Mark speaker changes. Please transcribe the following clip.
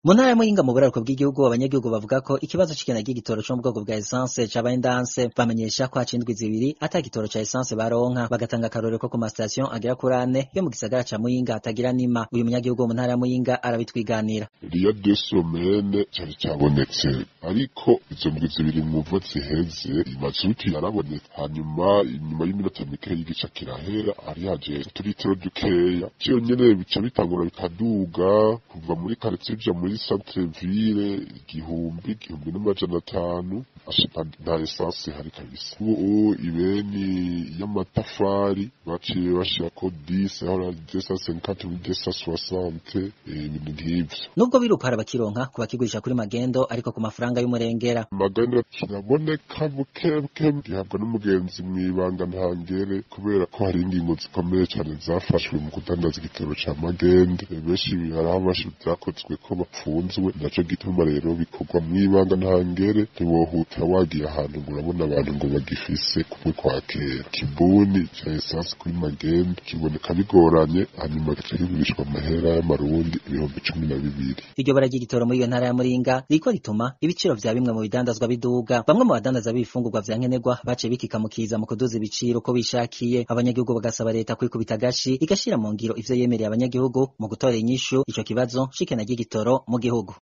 Speaker 1: mu ntara ya muyinga mu buraruko bw'igihugu abanyagihugu bavuga ko ikibazo c'ikena ry'igitoro co mu bwoko bwa esanse cabaye ndanse bamenyesha ko haca indwi zibiri ata gitoro ca esanse baronka bagatanga akarorero ko ku masitasiyo agera kuri ane yo mu gisagara ca muyinga hatagira nima uyu munyagihugu wo mu ntara ya muyinga arabitwiganira
Speaker 2: riya desomene cari cabonetse ariko izo ndwi zibiri mwumva ziheze imazuti yarabonetse hanyuma inyuma y'iminota mike y'igica kirahera hari haje uturitiro dukeya ciyo nyene bica bitangura bikaduga kuva muri karitsiye uja muri centre ville igihumbi igihumbi n'amajana atanu ashika nta esanse hari kabisa ubu ibeni y'amatafari baciye bashirako dise aho ari desa senkante muri desa soixante ibintu nk'ivyo
Speaker 1: nubwo biruko hari abakironka ku bakigurisha kuri magendo ariko ku mafaranga y'umurengera
Speaker 2: magana kiraboneka bukebuke gihabwa n'umugenzi mw'ibanga ntangere kubera ko hari ingingo zikomeye cyane zafashwe mu kudandaza igitoro ca magende benshi hari aho bashi vyakozwe ko bapfunzwe naco gituma rero bikorwa mw'ibanga ntangere ntiwohuta wagiye ahantu ngo urabona abantu ngo bagifise kumwe kwa kera kibuni ca esanse kuri magende kiboneka bigoranye hanyuma gica kigurishwa amahera y'amarundi ibihumbi cumi na bibiri
Speaker 1: iryo bara ry'igitoro muri iyo ntara ya muringa riko rituma ibiciro vya bimwe mu bidandazwa biduga bamwe mu badandaza b'ibifungurwa vya nkenerwa baciye bikikamukiza mu kuduza ibiciro uko bishakiye abanyagihugu bagasaba leta kwikubita agashi igashira mu ngiro ivyo yemereye abanyagihugu mu gutora inyishu ico kibazo c'ikena ry'igitoro mu gihugu